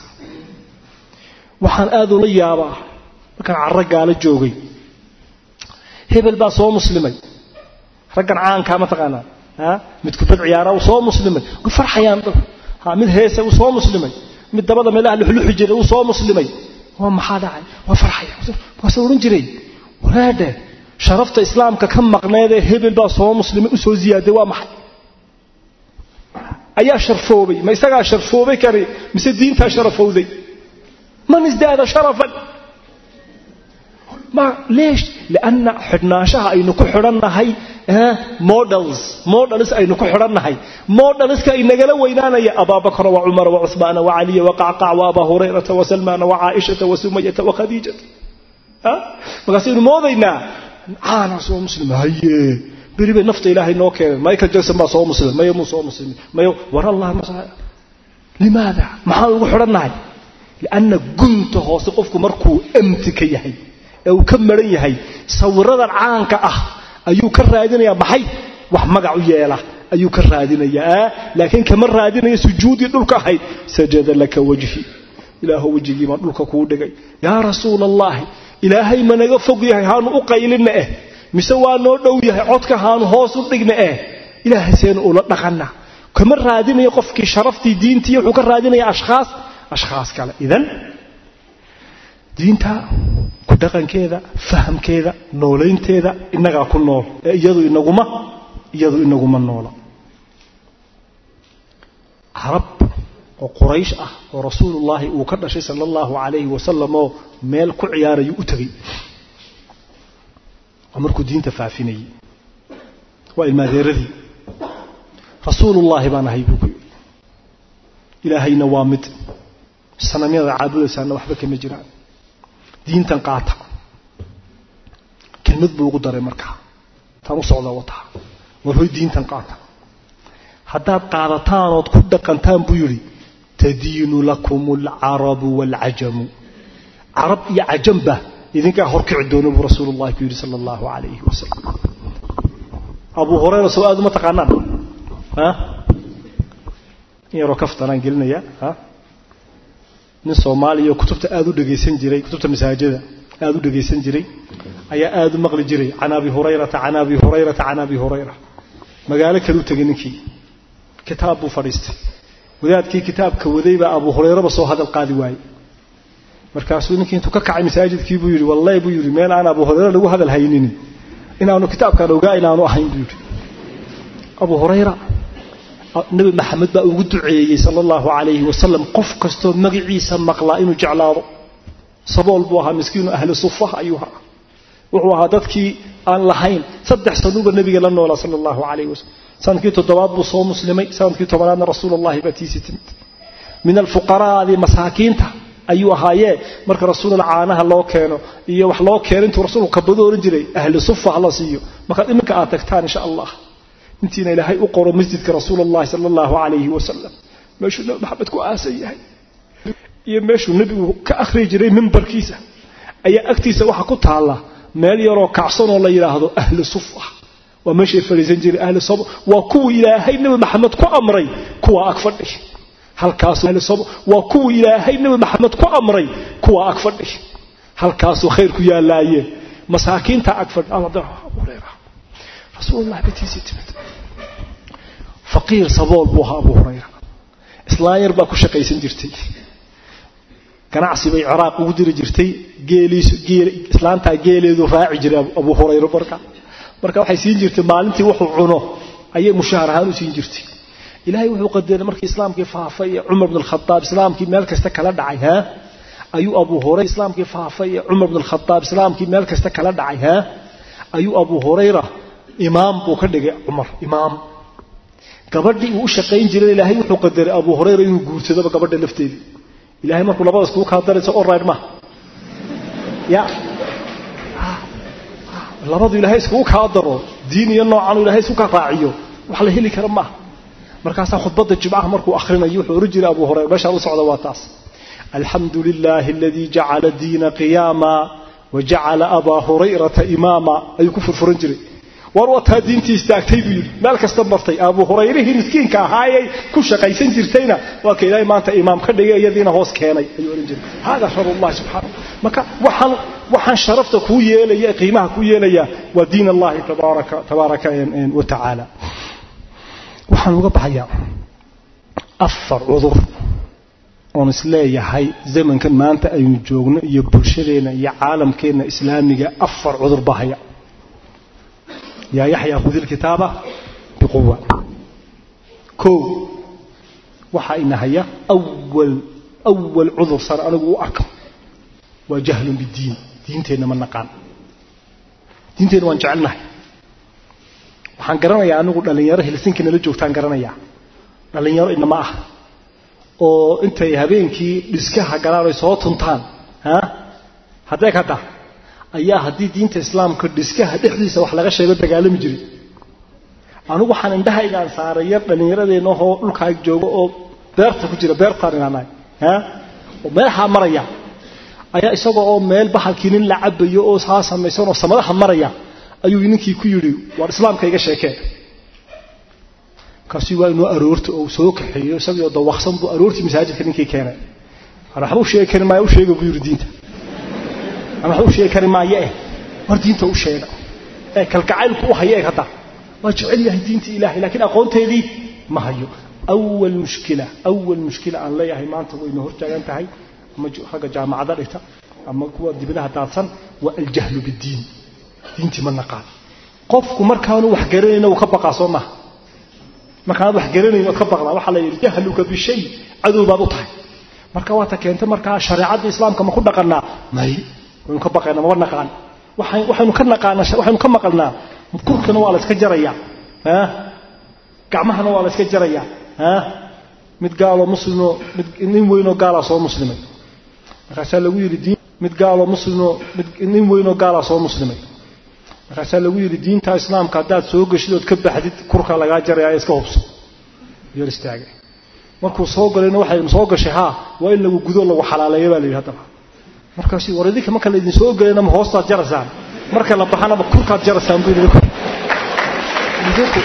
waxaan aad ula yaabaa markaan carro gaalo joogay hebel baa soo muslimay raggan caankaa mataqaanaa a mid kubad ciyaara uu soo muslimay way farxayaan ha mid heese uu soo muslimay mid dabada meelaha luxluxi jiray uu soo muslimay waa maxaa dhacay waa farxaya markaasuu odhan jiray waraadhe sharafta islaamka ka maqneedee hebel baa soo muslimay u soo ziyaaday waa maxay ayaa sharfoobay ma isagaa sharfoobay kari mise diintaa sharafowday man isdaada sharafan ma leesh lianna xidhnaanshaha aynu ku xidhannahay models models aynu ku xidhannahay modeliska inagala weynaanaya abaabakra wa cumara wa cuhmaana wa caliya wa qacqac wa abaa hurayrata wa salmaana wa caaishata wa sumayata wa khadiijata markaasaynu moodaynaa caana soo muslim haye beri bay nafta ilaahay noo keeneen michael jackson baa soo muslimay maya muu soo muslimin maya war allah limaada maxaan ugu xidhannahay lianna gunta hoose qofku markuu amti ka yahay ee uu ka maran yahay sawiradan caanka ah ayuu ka raadinayaa maxay wax magac u yeela ayuu ka raadinayaa laakiin kama raadinaya sujuudii dhulka ahayd sajada laka wajhi ilaahu wejigii baan dhulka kuu dhigay yaa rasuula allaahi ilaahay ma naga fog yahay haanu u qaylinna eh mise waa noo dhow yahay codka haanu hoos u dhigna eh ilaahay seenu ula dhaqana kama raadinayo qofkii sharaftii diintii wuxuu ka raadinaya ashkhaas ashkhaas kale idan diinta ku dhaqankeeda fahamkeeda noolaynteeda innagaa ku nool ee iyadu inaguma iyadu inaguma noola carab oo quraysh ah oo rasuulullaahi uu ka dhashay sala allahu calayhi wasalam oo meel ku ciyaarayuu u tegey oo markuu diinta faafinayey waa ilmaadeeradii rasuulullaahi baan ahay buu ku yidhi ilaahayna waa mid sanamyada caabudaysaana waxba kama jiraan diintan qaata kelmad buu ugu daray markaa taan u socda wataa war hoy diintan qaata haddaad qaadataan ood ku dhaqantaan buu yidhi tadiinu lakum alcarabu waalcajamu carab iyo cajamba idinkaa horkici doona buu rasuulullahi ku yidhi sala allahu calayhi wasalam abuu hurayra soo aad uma taqaanaan in yaroo kaftanaan gelinaya nin soomaaliya oo kutubta aad u dhegaysan jiray kutubta masaajida aad u dhegaysan jiray ayaa aad u maqli jiray can abi hurayrata can abi hurayrata can abi hurayra magaalo kale u tegay ninkii kitaab buu fadhiistay wadaadkii kitaabka waday baa abu hurayraba soo hadal qaadi waayey markaasuu ninkii intuu ka kacay masaajidkii buu yidhi wallahi buu yidhi meel aan abu hurayra lagu hadal haynin inaanu kitaabkaan ogaa inaanu ahayn buu yidhi abu hurayra nabi maxamed baa ugu duceeyey sala allahu calayhi wasalam qof kastoo magaciisa maqlaa inuu jeclaado sabool buu ahaa miskiinu ahli sufaha ayuu ahaa wuxuu ahaa dadkii aan lahayn saddex sanuuba nebiga la noolaa sala allahu calayhi wasalam sanadkii toddobaad buu soo muslimay sanadkii tobanaadna rasuulullahi baa tiisii timid min alfuqaraadi masaakiinta ayuu ahaayee marka rasuulula caanaha loo keeno iyo wax loo keeno intuu rasuulku kabado ohan jiray ahli sufa hala siiyo markaad iminka aad tagtaan insha allah intiina ilaahay u qoro masjidka rasuul allahi sala allahu calayhi wasalam meeshuu nabi maxamed ku aasan yahay iyo meeshuu nebigu ka akhriyi jiray mimbarkiisa ayaa agtiisa waxaa ku taalla meel yaroo kacsanoo la yidhaahdo ahli sufa waa meeshay fadhiisan jiray ahli sab waa kuwii ilaahay nebi maxamed ku amray kuwa ag fadhi halkaasuu waa kuwii ilaahay nebi maxamed ku amray kuwa ag fadhi halkaasuu khayr ku yaallaaye masaakiinta ag fadhi rasuulullahi batiisii timid faqiir sabool buu ahaa abu hurayra islaan yar baa ku shaqaysan jirtay ganacsi bay ciraaq ugu diri jirtay geeliisu geel islaantaa geeleedu raaci jiray abu hurayra marka marka waxay siin jirtay maalintii wuxuu cuno ayay mushaahar ahaan u siin jirtay ilaahay wuxuu qadaray markii islaamkii faafay ee cumar bn alkhadaab islaamkii meel kasta kala dhacay ha ayuu abu hurayra islaamkii faafay ee cumar bn alkhadaab islaamkii meel kasta kala dhacay ha ayuu abu hurayra imaam buu ka dhigay cumar imaam gabadhii uu u shaqayn jiray ilaahay wuxuu qadaray abu hurayra inuu guursadaba gabadha lafteedii ilahay markuu labadaas kuu kaa darayso olride ma ya labadu ilaahay iskugu kaa daro diin iyo noocan ilahay isku ka raaciyo wax la heli kara maaha markaasaa khudbadda jimcaha markuu akhrinayo wuxuu ohan jiray abu hurayra meeshaan u socda waa taas alxamdu lilaahi aladii jacala diina qiyaama wa jacala abaa hurayrata imaama ayuu ku furfuran jiray war wataa diintii istaagtay buu yidhi meel kasta martay abu hurayrihii miskiinka ahaayay ku shaqaysan jirtayna waa ka ilaahay maanta imaam ka dhigay iyadiina hoos keenay ayuu odhan jiray hada sharullahi subxaana marka waxaan waxaan sharafta kuu yeelaya qiimaha kuu yeelaya waa diin allahi tabaaraka tabaaraka wa tacaala waxaan uga baxayaa afar cudur oon isleeyahay zamankan maanta aynu joogno iyo bulshadeenna iyo caalamkeenna islaamiga afar cudur bahaya yaa yaxyaa khudi lkitaaba biquwa kow waxaa inahaya awal awal cudur sar anigu u arko waa jahlun bidiin diinteenna ma naqaan diinteenna waan jecelnahay waxaan garanayaa anigu dhallinyaro helsinkii nala joogtaan garanayaa dhallinyaro inama ah oo intay habeenkii dhiskaha galaan ay soo tuntaan ha haddee kada ayaa haddii diinta islaamka dhiskaha dhexdiisa wax laga sheego dagaalami jiray anigu waxaan indhahaygaan saaray yar dhallinyaradeennaoo dhulkaa jooga oo beerta ku jira beertaan inaanahay ha oo meelahaa maraya ayaa isagoo oo meel bahalkii nin la cabayo oo saa samaysan oo samadaha maraya ayuu ninkii ku yidhi waar islaamka iga sheekee markaasuu waa inuu aroorta oo soo kaxeeyo isagoo dawaqsan buu aroortii masaajidka ninkii keenay waxba u sheegi kari maayo u sheega buu yidhi diinta ama waxba u sheegi kari maayo eh war diinta u sheega ee kalgacaylku u hayo ee hadda waa jecel yahay diinta ilaahay laakiin aqoonteedii ma hayo awal mushkila awal mushkila aan leeyahay maanta wayna hortaagan tahay ama ragga jaamacada dhigta ama kuwa dibadaha daadsan waa aljahlu bidiin diintii ma naqaan qofku markaanu wax garanayna uu ka baqaa soo maha markaanad wax garanayn waad ka baqdaa waxaa la yidhi jahluka bishay cadow baad u tahay marka waata keenta markaa shareecadda islaamka ma ku dhaqanaa may waynu ka baqaynaa maba naqaan waxaynu ka naqaanaa waxaynu ka maqalnaa kurkana waa la iska jarayaa ha gacmahana waa la iska jarayaa ha mid gaaloo muslimoo mid nin weynoo gaalaa soo muslimay markaasaa lagu yidhi diin mid gaaloo muslimoo mid nin weynoo gaalaa soo muslimay markaasaa lagu yidhi diinta islaamka haddaad soo geshid ood ka baxdid kurka lagaa jaraya iska hubso yar istaagay markuu soo galayna waxay soo gashay haa waa in lagu gudo lagu xalaaleeya baa la yidhi haddaba markaas war idinka marka laydin soo gelayna ma hoostaad jaraysaan marka la baxana ma kurkaad jaraysaan buu yidhi idinku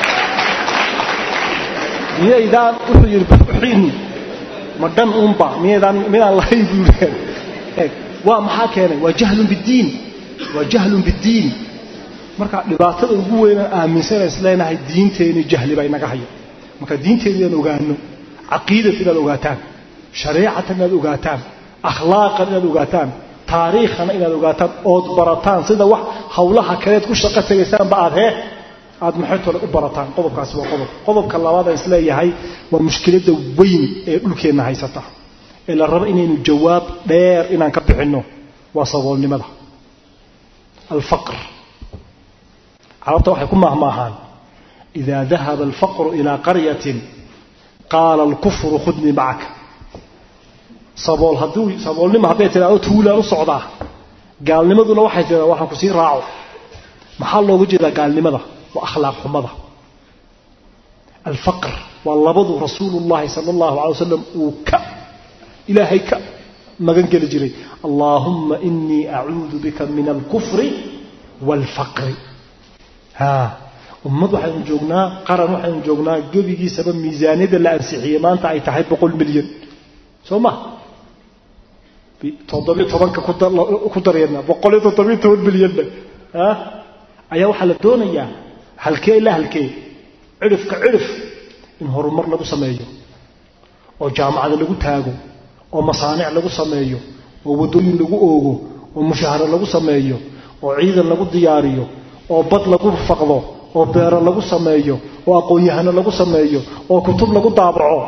miyaydaan wuxuu yidhi buxiin ma dhan unba miyaydaan midaan lahayn buu yidhi waa maxaa keenay waa jahlun bidiin waa jahlun bidiin marka dhibaatada ugu weynaan aaminsan is leenahay diinteeni jahli baa inaga haya marka diinteeni inaan ogaano caqiidat inaad ogaataan shareecatan inaad ogaataan akhlaaqan inaad ogaataan taariikhana inaad ogaataan ood barataan sida wax hawlaha kaleed ku shaqo tegaysaanba aad hee aad maxaytole u barataan qodobkaasi waa qodob qodobka labaad aan isleeyahay waa mushkiladda weyn ee dhulkeenna haysata ee la rabo inaynu jawaab dheer inaan ka bixinno waa saboolnimada alfaqr carabta waxay ku maahmaahaan idaa dahaba alfaqru ilaa qaryatin qaala alkufru khudnii macaka sabool hadduu saboolnimo hadday tidhaahdo tuulaan u socdaa gaalnimaduna waxay tidhahdaa waxaan ku sii raaco maxaa looga jeedaa gaalnimada waa akhlaaq xumada alfaqr waa labadu rasuulullahi sala allahu calay wasalam uu ka ilaahay ka magan geli jiray allaahumma inii acuudu bika min alkufri waalfaqri ha ummad waxaynu joognaa qaran waxaynu joognaa gebigiisaba miisaaniyadda la ansixiyey maanta ay tahay boqol milyan soo ma toddobiyo tobanka ku dareedna boqol iyo toddobiyo toban milyanna ayaa waxaa la doonayaa halkee ilaa halkee cidhifka cidhif in horumar lagu sameeyo oo jaamacada lagu taago oo masaanic lagu sameeyo oo waddooyin lagu oogo oo mushaaharo lagu sameeyo oo ciidan lagu diyaariyo oo bad lagu faqdo oo beero lagu sameeyo oo aqoon-yahano lagu sameeyo oo kutub lagu daabaco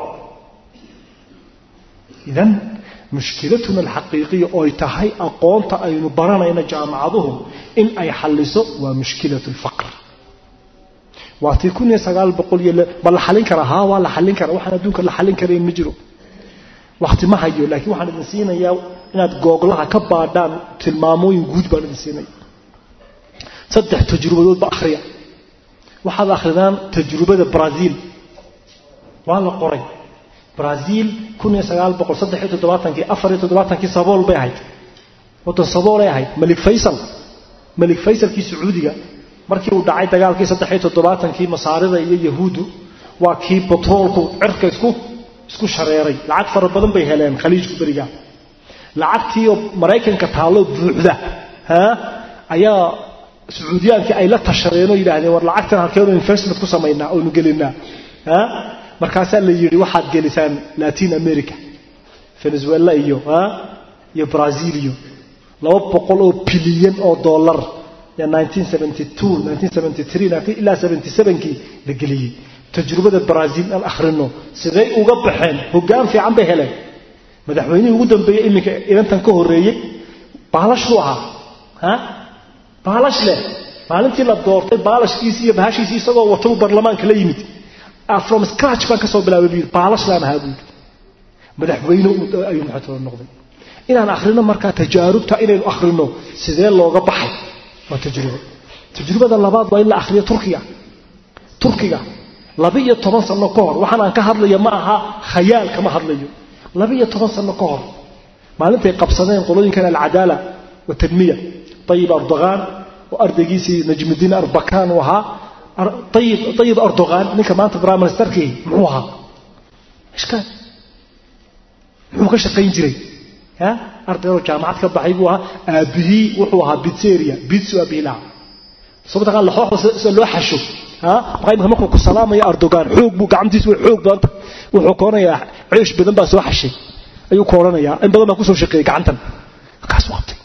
idan mushkilatuna alxaqiiqiya ooy tahay aqoonta aynu baranayna jaamacaduhu in ay xalliso waa mushkilatu lfaqr waa tii kun iyo sagaal boqol iyo ma la xallin karaa haa waa la xallin karaa waxaan adduunka la xallin karayn ma jiro wakhti ma hayo laakiin waxaan idin siinayaa inaad googlaha ka baadhaan tilmaamooyin guud baan idin siinaya saddex tajrubadoodba akhriya waxaad akhridaan tajrubada brazil waa la qoray brazil kun iyo sagaal boqol saddex iyo toddobaatankii afar iyo toddobaatankii sabool bay ahayd waddan saboolay ahayd malik faysal malik faysalkii sacuudiga markii uu dhacay dagaalkii saddex iyo toddobaatankii masaarida iyo yahuuddu waa kii batroolku cirka isku isku shareeray lacag fara badan bay heleen khaliijku beriga lacagtiioo maraykanka taallo buuxda ha ayaa sacuudiyaankii ay la tashadeen oo yidhaahdeen war lacagtan halkeenu investment ku samaynaa oynu gelinaa ha markaasaa la yidhi waxaad gelisaan latin america venezuela iyo ha iyo brazil iyo laba boqol oo bilyan oo dollar ilaa kii la geliyey tajrubada brazil aan akhrino siday uga baxeen hoggaan fiican bay heleen madaxweynihii ugu dambeeyey iminka inantan ka horreeyey baalashuu ahaa baalash leh maalintii la doortay baalashkiisii iyo bahashiisii isagoo watau barlamaanka la yimid from scratch baan ka soo bilaabay buu yidhi baalashlaan ahaa buu yidhi madaxweyne ayuu maxatoola noqday inaan akhrino markaa tajaarubta inaynu akhrino sidee looga baxay waa tajrubo tajrubada labaad waa in la akhriyo turkiga turkiga laba-iyo toban sano ka hor waxaan aan ka hadlaya ma aha khayaal kama hadlayo laba-iyo toban sano ka hor maalintay qabsadeen qolooyinkan alcadaala watanmiya ayib erdogan oo ardaygiisii najmudiin arbakan uu ahaa ayib erdogan ninka maanta prime ministerkii muxuu ahaa ishkaal muxuu ka shaqayn jiray ardaydoo jaamacad ka baxay buu ahaa aabihii wuxuu ahaa bitseria bitsu aabihii lahaa sababta laxooxda loo xasho imika markuu ku salaamaya erdogan xoog buu gacantiisu way xoog badanta wuxuu ka odhanayaa ceesh badan baa soo xashay ayuu ka odhanayaa in badan baa kusoo shaqeeyey gacantan markaasuu qabtay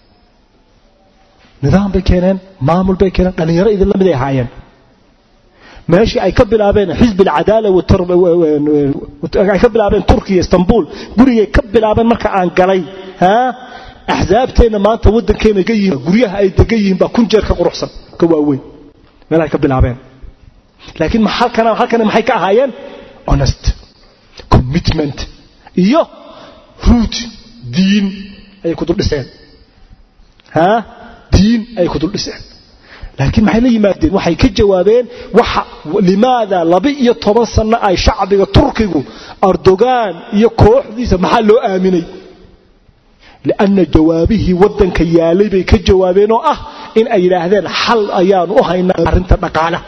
nidaam bay keeneen maamul bay keeneen dhallinyaro idin la mid ay ahaayeen meeshii ay ka bilaabeen xisbi alcadaala ay ka bilaabeen turkiya istanbul gurigay ka bilaabeen marka aan galay axsaabteenna maanta waddankeena ga yihiin guryaha ay degan yihiin baa kun jeer ka quruxsan ka waaweyn meelahay ka bilaabeen laakiin halkana halkana maxay ka ahaayeen honest commitment iyo ruut diin ayay ku dul dhiseen ha diin ayay ku dul dhiseen laakiin maxay la yimaadeen waxay ka jawaabeen waxa limaada laba iyo toban sano ay shacbiga turkigu erdogan iyo kooxdiisa maxaa loo aaminay lianna jawaabihii waddanka yaalay bay ka jawaabeen oo ah in ay yidhaahdeen xal ayaanu u haynaa arrinta dhaqaala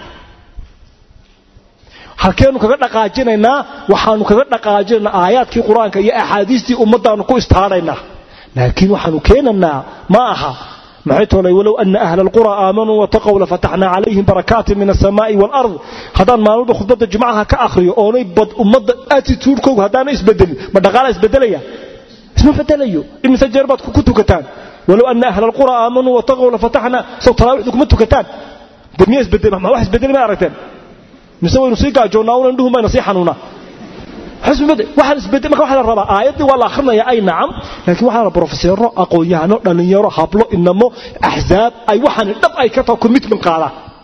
halkeenu kaga dhaqaajinaynaa waxaanu kaga dhaqaajinaynaa aayaadkii qur-aanka iyo axaadiistii ummaddaanu ku istaaraynaa laakiin waxaanu keenanaa ma aha maxay toolay walow ana ahla alqura aamanuu wataqow lafataxnaa calayhim barakaatin min alsamaa'i waalard haddaan maalmalba khudbadda jumcaha ka akhriyo oonay bad ummadda attituudkoogu haddaana isbedelin ma dhaqaala isbedelaya isma bedelayo imise jeer baad ku tukataan walow ana ahla alqura aamanuu wataqow lafataxnaa sow talaawiixdu kuma tukataan de miya isbedel ma wax isbedeli ma aragteen mise waynu sii gaajoonnaa una indhuhu mayna sii xanuunaa waxaan isbedel marka waxaa la rabaa aayaddii waa la akhrinaya ay nacam laakiin waxaa la brofeseero aqoon-yahano dhallinyaro hablo inamo axzaab ay waxaan dhab ay ka taho commitment qaadaan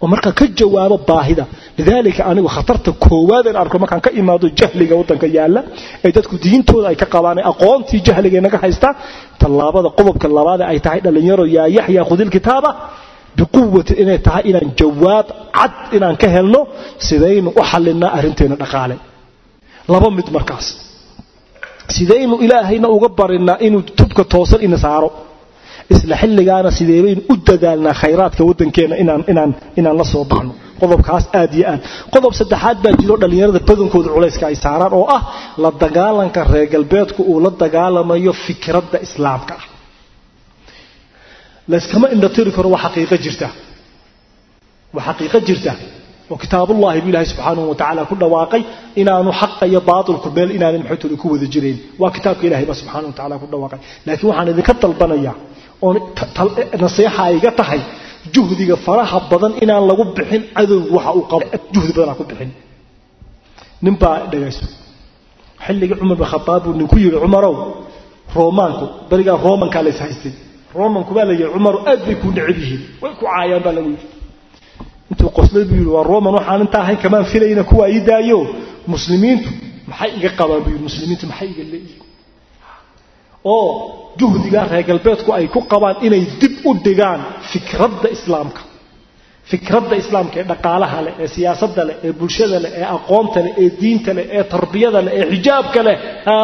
oo markaa ka jawaabo baahida lidaalika anigu khatarta koowaadeen arko markaan ka imaado jahliga waddanka yaalla ee dadku diintooda ay ka qabaan ee aqoontii jahliga naga haysta tallaabada qodobka labaade ay tahay dhallinyaro yaa yaxya khudil kitaaba biquwati inay tahay inaan jawaab cad inaan ka helno sidaynu u xallinaa arrinteena dhaqaale laba mid markaas sidaynu ilaahayna uga barinaa inuu tubka toosan ina saaro isla xilligaana sideebaynu u dadaalnaa khayraadka waddankeenna inaan la soo baxno qodobkaas aad iyo aad qodob saddexaad baa jiro dhallinyarada badankooda culayska ay saaraan oo ah la dagaalanka reer galbeedku uu la dagaalamayo fikradda islaamka ah layskama indhatiri karo waa xaqiiqo jirta waa xaqiiqo jirta oo kitaabullahi bu ilaahay subxaanahu wa tacaala ku dhawaaqay inaanu xaqa iyo baatilku meel inaanay maxaytooda ku wada jirayn waa kitaabka ilahay baa subxaanahu wa tacala ku dhawaaqay laakiin waxaan idinka dalbanayaa oo nasiixa ayga tahay juhdiga faraha badan inaan lagu bixin cadowgu waxa uu qabo juhdi badan aan ku bixin nin baa dhagayso xilligii cumar bin khataab buu ninku yidhi cumarow roomaanku berigaa roomankaa lays haystay roomanku baa la yidhi cumarow aad bay kuu necab yihiin way ku caayaan baa lagu yidhi intuu qoslay buu yidhi waa roman waxaan inta ahayn kamaan filayna kuwa ii daayo muslimiintu maxay iga qabaan buu yidhi muslimiintu maxay iga leeyihiin oo juhdigaa reer galbeedku ay ku qabaan inay dib u dhigaan fikradda islaamka fikradda islaamka ee dhaqaalaha leh ee siyaasadda leh ee bulshada leh ee aqoonta leh ee diinta leh ee tarbiyada leh ee xijaabka leh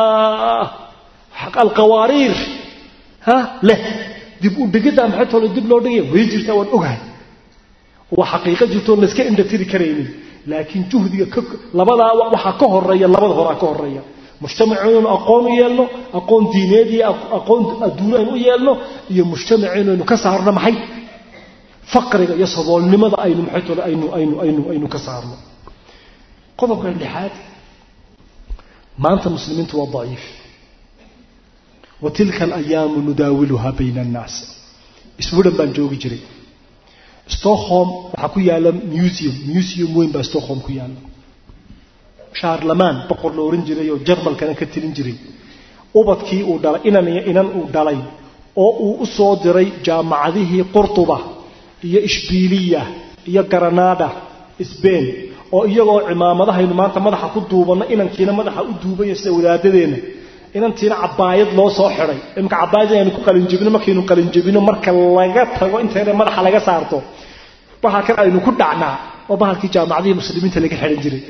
alqawaariir leh dib u dhigiddaa maxay tole dib loo dhigaya way jirtaa waan ogahay waa xaqiiqo jirto oon layska indhatiri karaynin laakiin juhdiga labadaa waxaa ka horeeya labada horaa ka horeeya mujtamaceennu aqoon u yeelno aqoon diineed iyo aqoon adduuno aynu u yeelno iyo mujtamaceennu aynu ka saarno maxay faqriga iyo saboolnimada aynu maxay tole aynu aynu aynu aynu ka saarno qodobka lixaad maanta muslimiintu waa daciif wa tilka alayaamu nudaawiluhaa bayna annaas iswidhan baan joogi jiray stockholm waxaa ku yaala museum museum weyn baa stockholm ku yaala shaarlamaan boqor la ohan jiray oo jarmalkana ka tilin jiray ubadkii uu dhalay inan iyo inan uu dhalay oo uu u soo diray jaamacadihii qurtuba iyo ishbiiliya iyo garanada sbain oo iyagoo cimaamadahaynu maanta madaxa ku duubanno inankiina madaxa u duubaya sida wadaadadeenna inantiina cabaayad loo soo xiday imka cabaayad inaynu ku qalinjabino markaynu qalinjabino marka laga tago intayna madaxa laga saarto waxaa kan aynu ku dhacnaa oo bahalkii jaamacadihii muslimiinta laga xidhan jiray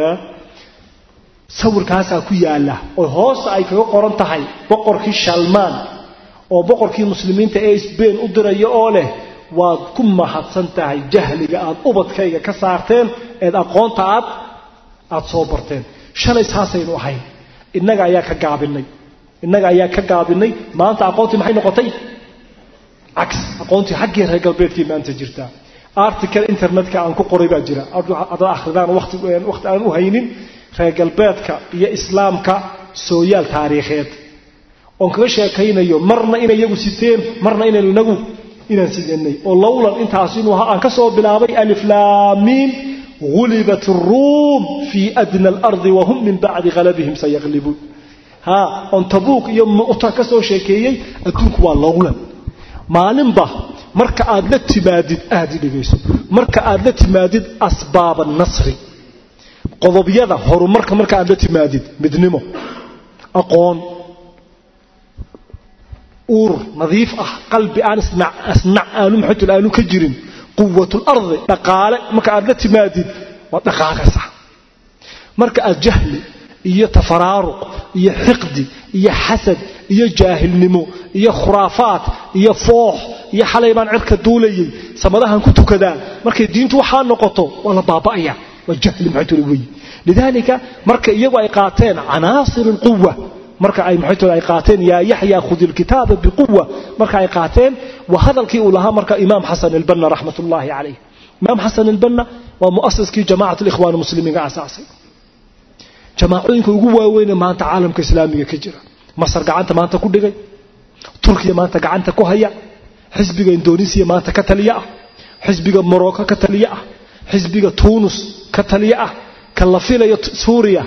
sawirkaasaa ku yaala oo hoosta ay kaga qoran tahay boqorkii shalmaan oo boqorkii muslimiinta ee sbain u diraya oo leh waad ku mahadsan tahay jahliga aad ubadkayga ka saarteen eed aqoonta aad aad soo barteen shalay saasaynu ahayn innaga ayaa ka gaabinay innaga ayaa ka gaabinay maanta aqoontii maxay noqotay cags aqoontii xaggii reer galbeedkii maanta jirtaa article internetka aan ku qoray baa jira adaad akhridaan waqti waqti aan u haynin reer galbeedka iyo islaamka sooyaal taariikheed oon kaga sheekaynayo marna inay iyagu siteen marna inaynu inagu inaan sidanay oo lowlan intaas inuu ahaa aan ka soo bilaabay aliflaamiin غلبت الروم في أدنى الأرض وهم من بعد غلبهم سيغلبون ها on tabuuk iyo mu'ta ka soo sheekeeyay adduunku waa lowlan maalinba marka aad la timaadid aad dhigayso marka aad la timaadid asbaab nasri qodobyada horumarka marka aad la timaadid midnimo aqoon uur nadiif ah qalbi aan isnac asnac aanu maxatul aanu ka jirin quwatul ardi dhaqaale marka aad la timaadid waa dhaqaaqaysa marka aad jahli iyo tafaraaruq iyo xiqdi iyo xasad iyo jaahilnimo iyo khuraafaad iyo foox iyo xalay baan cirka duulayay samadahan ku tukadaa markay diintu waxaa noqoto waa la baaba'aya waa jahli maxaytoola weyi lidaalika marka iyagu ay qaateen canaasir alquwa marka ay maxaytoola ay qaateen yaa yaxya khudi alkitaaba biquwa marka ay qaateen waa hadalkii uu lahaa marka imaam xasan albanna raxmatullaahi calayh imaam xasan albanna waa mu'asiskii jamacat alikhwaan muslimiinka asaasay jamaacooyinka ugu waaweyne maanta caalamka islaamiga ka jira masar gacanta maanta ku dhigay turkiya maanta gacanta ku haya xisbiga indonesiya maanta ka taliya ah xisbiga morocco ka taliya ah xisbiga tunis ka taliya ah ka la filayo suuriya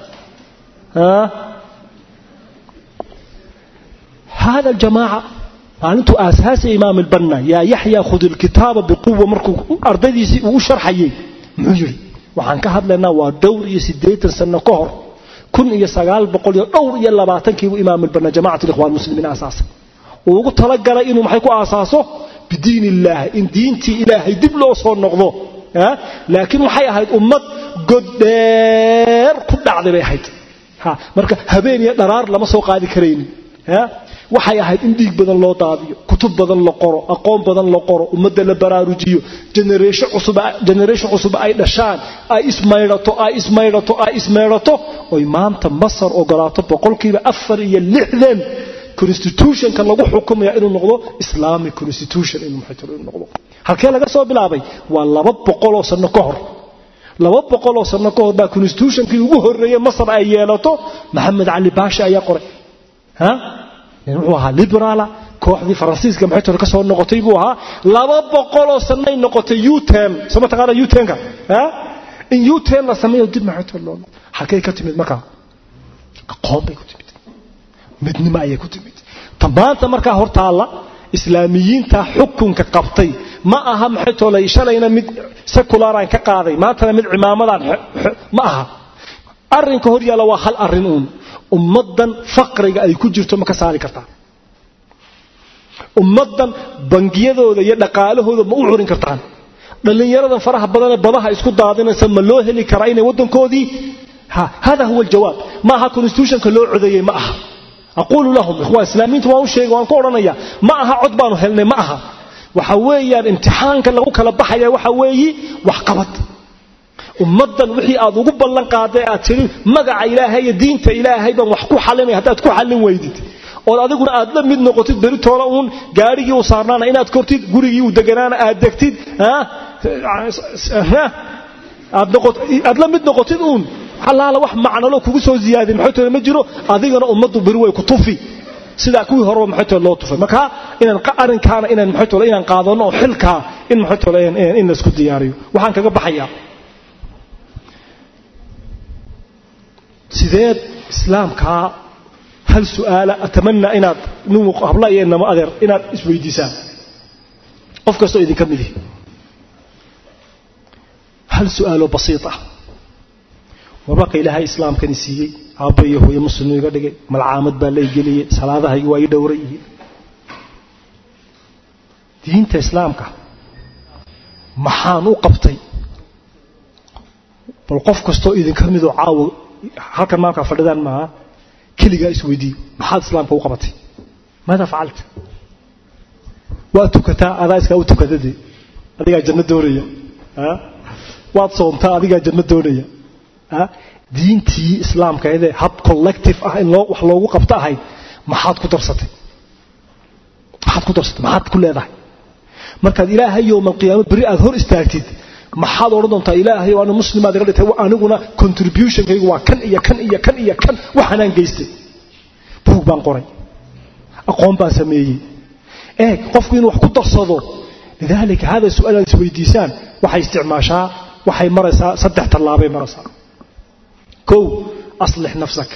هذا الجماعة maalintuu aasaasay imaam albanna yaa yaxya khud ilkitaaba biquwa markuu ardaydiisii uu u sharxayey muxuu yidhi waxaan ka hadlaynaa waa dhowr iyo siddeetan sanno ka hor kun iyo sagaal boqol iyo dhowr iyo labaatankiibuu imaam albanna jamacat alikhwaan muslimiin aasaasay uu ugu talagalay inuu maxay ku aasaaso bidiin illaahi in diintii ilaahay dib loo soo noqdo laakiin waxay ahayd ummad goddheer ku dhacday bay ahayd marka habeen iyo dharaar lama soo qaadi karaynin waxay ahayd in dhiig badan loo daadiyo kutub badan la qoro aqoon badan la qoro ummadda la baraarujiyo generation cusub ay dhashaan ay ismaydhato ay ismaydhato ay ismaydhato oy maanta masar ogolaato boqolkiiba afar iyo lixdan constitutionka lagu xukumaya inuu noqdo islamic constitution inuu noqdo halkee laga soo bilaabay waa laba boqoloo sano ka hor laba boqoloo sano ka hor baa constitutionkii ugu horreeyey masar ay yeelato maxamed cali baasha ayaa qoray wuxuu ahaa liberaala kooxdii faransiiska maxay ka soo noqotay buu ahaa laba boqoloo sanay noqotay uten soo mataqaana utenka in uten la sameeyo dib maxay loo halkay ka timid markaa aqoon bay ku timid midnimo ayay ku timid maanta markaa hortaalla islaamiyiinta xukunka qabtay ma aha maxay toolay shalayna mid sekulaaraan ka qaaday maantana mid cimaamadan ma aha arrinka hor yaalla waa hal arrin uun ummaddan faqriga ay ku jirto ma ka saari kartaa ummaddan bangiyadooda iyo dhaqaalahooda ma u curin kartaan dhallinyaradan faraha badanee badaha isku daadinaysa ma loo heli karaa inay waddankoodii hada huwa aljawaab ma aha constitutionka loo codeeyey ma aha aquulu lahum ikhwaan islaamiyiinta waan u sheegay waan ku odhanaya ma aha cod baanu helnay ma aha waxa weeyaan imtixaanka lagu kala baxaya waxa weeyi waxqabad ummaddan wixii aad ugu ballan qaaday aad tidhi magaca ilaahay iyo diinta ilaahay baan wax ku xalinaya haddaad ku xallin weydid ood adiguna aad la mid noqotid beritoona uun gaarigii u saarnaana inaad kortid gurigii u deganaana aad degtid aad la mid noqotid uun allaala wax macnalo kugu soo ziyaadin maxaytooda ma jiro adigana ummaddu beri way ku tufi sidaa kuwii horeba maxaytooda loo tufay marka inaan arrinkaana inaan maxaytooda inaan qaadano oo xilkaa in maxaytooda in laysku diyaariyo waxaan kaga baxayaa sideed islaamkaa hal su'aala atamanaa inaad nin habla iyo inama adeer inaad isweydiisaan qof kastoo idinka midihi hal su'aaloo basiit ah warmarka ilaahay islaamkani siiyey aabba iyo hooye muslimu iga dhigay malcaamad baa la igeliyey salaadahaygu waa ii dhowran yihiin diinta islaamka maxaan u qabtay bal qof kastoo idinka midoo caawo halkan maalkaa fadhidaan maaha keligaa isweydiiyo maxaad islaamka u qabatay maada facalta waad tukataa adaa iskaa u tukadade adigaa janno doonaya waad soomtaa adigaa janno doonaya diintii islaamkaydee hab collective ah in wax loogu qabto ahayd maxaad ku darsatay maxaad ku darsatay maxaad ku leedahay markaad ilaahay yowma alqiyaama berri aad hor istaagtid maxaad odhan doontaa ilaahay anu muslimaad iga dhintay aniguna contributionkaygu waa kan iyo kan iyo kan iyo kan waxaanaan geystay buug baan qoray aqoon baan sameeyey eeg qofku inuu wax ku darsado lidaalika hada su-aal aad isweydiisaan waxay isticmaashaa waxay maraysaa saddex tallaabay maraysaa kow aslix nafsak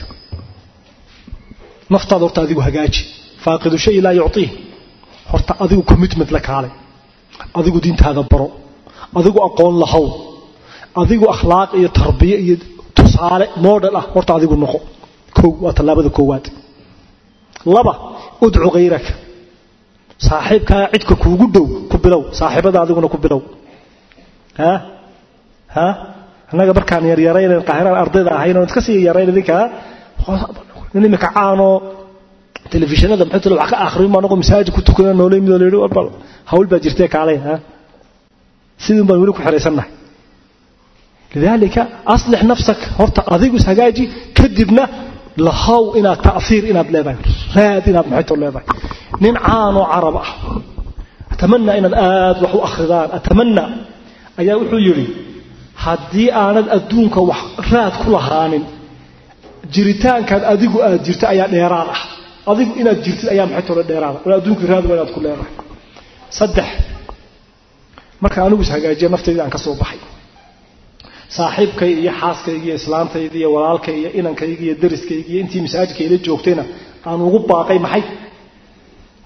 naftaada horta adigu hagaaji faaqidu shay laa yucطiih horta adigu commitment la kaalay adigu diintaada baro adigu aqoon lahow adigu akhlaaq iyo tarbiye iyo tusaale model ah horta adigu noqo kow waa tallaabada koowaad laba udcu hayraka saaxiibkaa cidka kuugu dhow ku bilow saaxiibada adiguna ku bilow ha ha annaga markaan yaryaraynan qaahiraan ardayda ahayn oon iska sii yarayn idinkaa nin imika caanoo telefishinada maxay talo wax ka akhriyo ma anagoo masaajid ku tukana noolay midoo la yidhi warbal hawl baa jirtee kaalay ha sidii baan weli ku xiraysannahay lidaalika aslix nafsak horta adigu ishagaaji kadibna lahow inaad ta'fiir inaad leedahay raad inaad maxayto leedahay nin caanoo carab ah atamanaa inaad aad wax u akhridaan atamanaa ayaa wuxuu yidhi haddii aanad adduunka wax raad ku lahaanin jiritaankaad adigu aad jirta ayaa dheeraad ah adigu inaad jirtid ayaa maxay tole dheeraada wala adduunkii raad waa inaad ku leedahay saddex marka anigu ishagaajiya naftayda aan ka soo baxay saaxiibkay iyo xaaskayga iyo islaantayda iyo walaalkay iyo inankayga iyo dariskayga iyo intii masaajidka ila joogtayna aan ugu baaqay maxay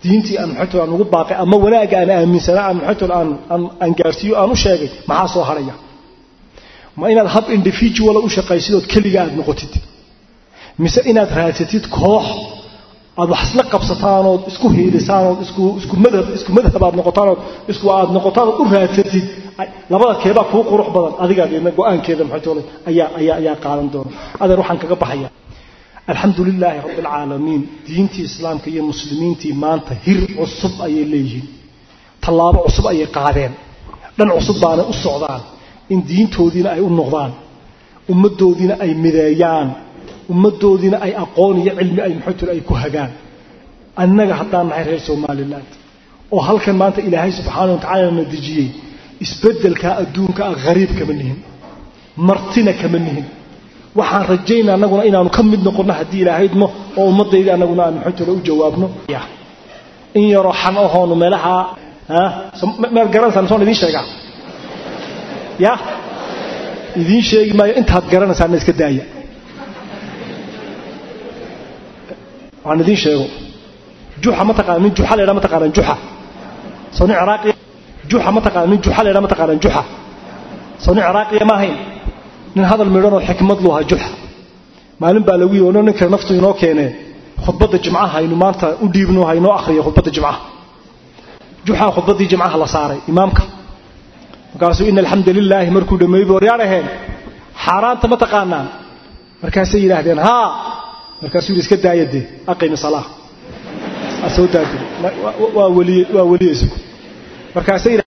diintii aan maxaytol aan ugu baaqay ama wanaagga aan aaminsanaa aan maxaytol aan aan aan gaarsiiyo aan u sheegay maxaa soo haraya ma inaad hab individual u shaqaysid ood keliga aad noqotid mise inaad raadsatid koox aad wax isla qabsataan ood isku hiilisaan ood isku isku madhab isku madhab aad noqotaan ood isku aad noqotaan ood u raadsatid labada keebaa kuu qurux badan adigaa deedna go-aankeeda maxaytol ayaa ayaa ayaa qaadan doona adeer waxaan kaga baxaya alxamdu lilaahi rabbi alcaalamiin diintii islaamka iyo muslimiintii maanta hir cusub ayay leeyihiin tallaabo cusub ayay qaadeen dhan cusub baana u socdaan in diintoodiina ay u noqdaan ummaddoodiina ay mideeyaan ummaddoodiina ay aqoon iyo cilmi ay maxaytul ay ku hagaan annaga haddaan nahay reer somaliland oo halkan maanta ilaahay subxaana wa tacaala na dejiyey isbeddelkaa adduunka ah hariib kama nihin martina kama nihin waxaan rajaynaa annaguna inaanu ka mid noqonno haddii ilaahaydmo oo ummadayda annaguna aan maxaytole u jawaabno in yaroo xan ahoonu meelaha mead garanaysaan soon idiin sheegaa ya idiin sheegi maayo intaad garanaysaana iska daaya waan idiin sheego juxa ma taqaana nin juxa laydhaa ma taqaanaan juxa soo nin ciraaqiya juxa ma taqaana nin juxa laydhaa ma taqaanaan juxa soo nin ciraaqiya ma ahayn nin hadal midhanoo xikmad lu ahaa juxa maalin baa lagu yii ono ninka naftu inoo keenee khudbadda jimcaha aynu maanta u dhiibno haynoo akhriyo khudbadda jimcaha juxaa khudbaddii jimcaha la saaray imaamka markaasuu ina alxamda lilaahi markuu dhameeyey waryaa dhaheen xaaraanta ma taqaanaan markaasay yidhaahdeen haa markaasuu yidhi iska daaya dee aqimi salaa soo daadi waa weliye waa weliyeysa markaasay